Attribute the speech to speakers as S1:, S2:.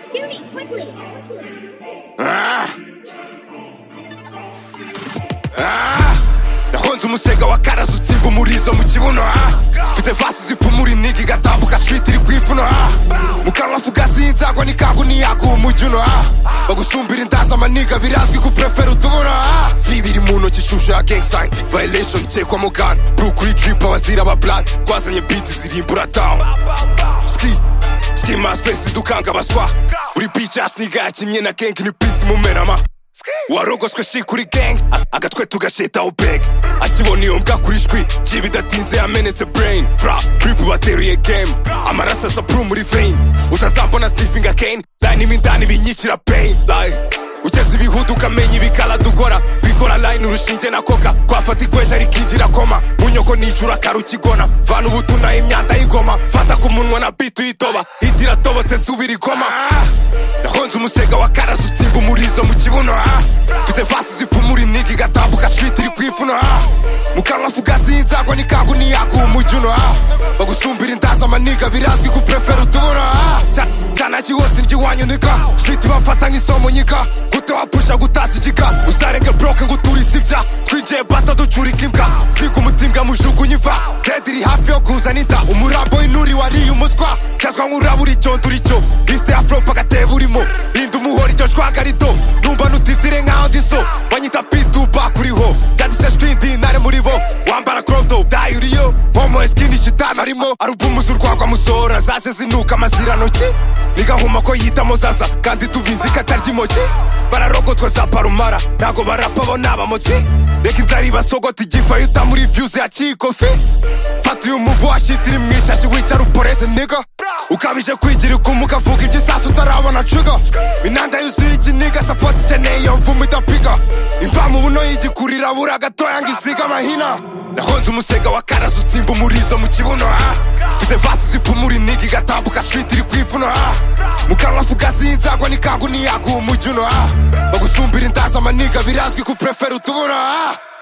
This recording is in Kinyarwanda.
S1: Quickly!
S2: Ah! Ah! nahonze umusega wa karazu utsimba umurizo mu kibuno ah! mfite vasi zipfumura inigi igatambuka street iri kwivuno ah! mu kanwa fugasi y'inzagwa n'ikangu n'iyaguha umujyi uno ah! bagusumbira indazi amaniga birazwi ku prefera utubuno ah! zibiri mu ntoki shusho ya gang sign violation ikekwa mugana bru kuri drip abazira aba blood twazanye beat zirimbura down ski ski maspesi dukanga baswa buri beach ya sniga yakinnye na gang ni peace mumerama warogoswe shi kuri gang a- agatwe tugasheta ubeg akibona iyo mbwa kuri shwi ji bidatinze yamenetse brain fra prip bateruye game amaraso asa pru muri vein utazambona stifinga kane line imwe indani binyikira pain line ugeze ibihudu ukamenya ibikala dukora bikora line urushinge na koka twafata ikweja rikinjira koma munyoko nijura karukigona vana ubutunaye imyanda y'ingoma fata ku munwa na bitu uyitoba idira tobotse subira ikoma nahonze umusega wa karazi utsimba umurizo mu kibuno ah. mfite vasi zipfumura inigi igatambuka street iri kwivuno ah. mu kanwa fugasi y'inzagwa n'ikangu n'iyaguha umujyi uno ah. bagusumbira indazi amaniga birazwi ku prefera utubuno ah. Cya- cyane kiwose ntiwanyunika street bamfata nk'isomo nyika utewapusha gutasa igika uzarenge broke ngo uturitse ibya twigiye bata ducurika imbwa twiga umutimbwa mujugunye iva kedi iri hafi yo kuzana inda umurambo w'inturi wariye umuswa kezwa nk'ururabo uricyondo uricyo lisite ya forope agatebo urimo rinda umuhoro iryo shwaga rito numva nutitire nkaho ndiso banyita pituba kuriho byandiseshwe indi ntare muri bo wambara korodo dayi uriyo homo eskini shitani arimo arubumuza urwagwa musora zaje zinuka amazirantoki ni gahuma ko yitamo zaza kandi tubizi ko atarya imoki bararogotwa za parumara ntago barapa bo ni abamotsi reka inzara ibasogota igifa yuta muri views ya chikofi fata uyu muvu washitiri mu ishashi wicara uporeze niga ukabije kwigira ukumuka vuga iby'isasu utarabona ciga inanda yuzuye ikiniga sapoti ikeneye iyo mvumo idapiga imvamu buno yigikurira bura gatoya ngo isiga amahina nahonze umusega wa karazi utsimba umurizo mu kibuno ah. mfite vasi zipfumura inigi igatambuka street iri kwivuno ah. mu kanwa fugasi y'inzagwa n'ikangu n'iyaguha umujyi uno ah. bagusumbira indazi amaniga birazwi ku prefera utubuno ah.